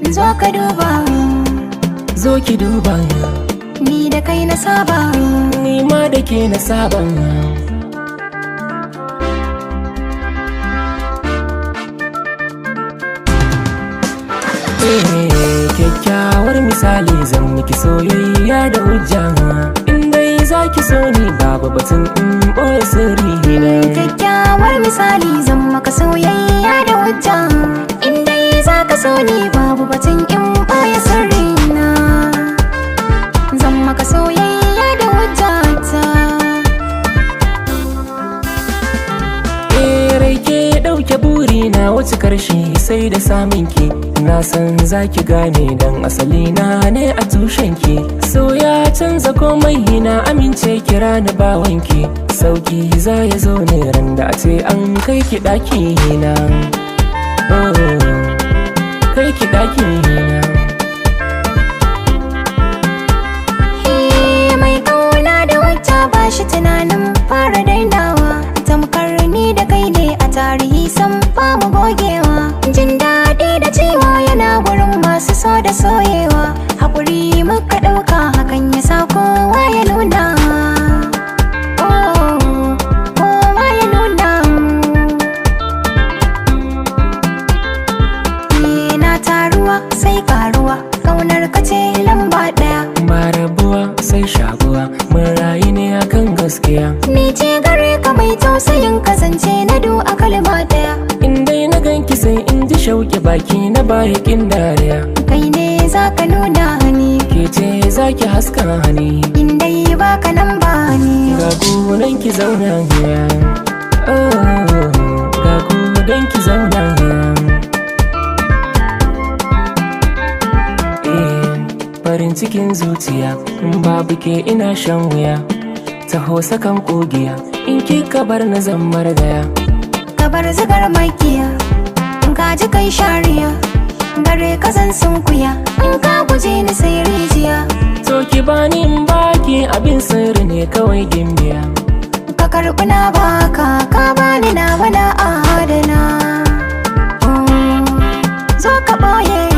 zo ka duba zo ki duba ni da kai na saba ni ma da ke na saba Eh, kyakkyawar misali zan miki soyayya da hujja in dai za ki so ni babu batun in ɓoye sirri na kyakkyawar misali zan maka soyayya da hujja in dai za ka so ni babu batun in baya sirri na zan maka soyayya da hujja ta Eh, rai ke ɗauke buri na wuce karshe sai da samun ki na san za ki gane dan asali na ne a tushen ki so ya canza komai na amince kira ni bawanki sauki za ya zo ne ran da a ce an kai ki ɗaki na oh, kai ki ɗaki na Eh, mai kauna da wata ba shi tunanin fara dainawa tamkar ni da kai ne a tarihi san ba mu gogewa jin daɗi da ciwo yana gurin masu so da soyewa haƙuri muka ɗauka hakan ya sa kowa ya nuna Oh, kowa ya nuna Eh, na taruwa sai karuwa kaunar ka ce lamba ɗaya ba rabuwa sai shaguwa mun rayu ne akan gaskiya Ni ce gare ka mai tausayin kasance na du a kalma daya in dai na ganki sai in ji shauki baki na baya kin dariya Kai ne za ka nuna ni ke ce za ki haska hani In dai baka nan ba ni ga gunan ki zauna hiya Oh, ga gunan ki zauna hiya Eh, farin cikin zuciya in babu ke ina shan wuya taho sakan kogiya in kika bar na zammar daya Ka bar zigar makiya In ka ji kai shariya Gare ka zan sunkuya In ka guje ni sai rijiya to ki bani in baki abin sirri ne kawai gimbiya Ka karɓi na baka Ka bani na wala adana Mm, Zo ka ɓoye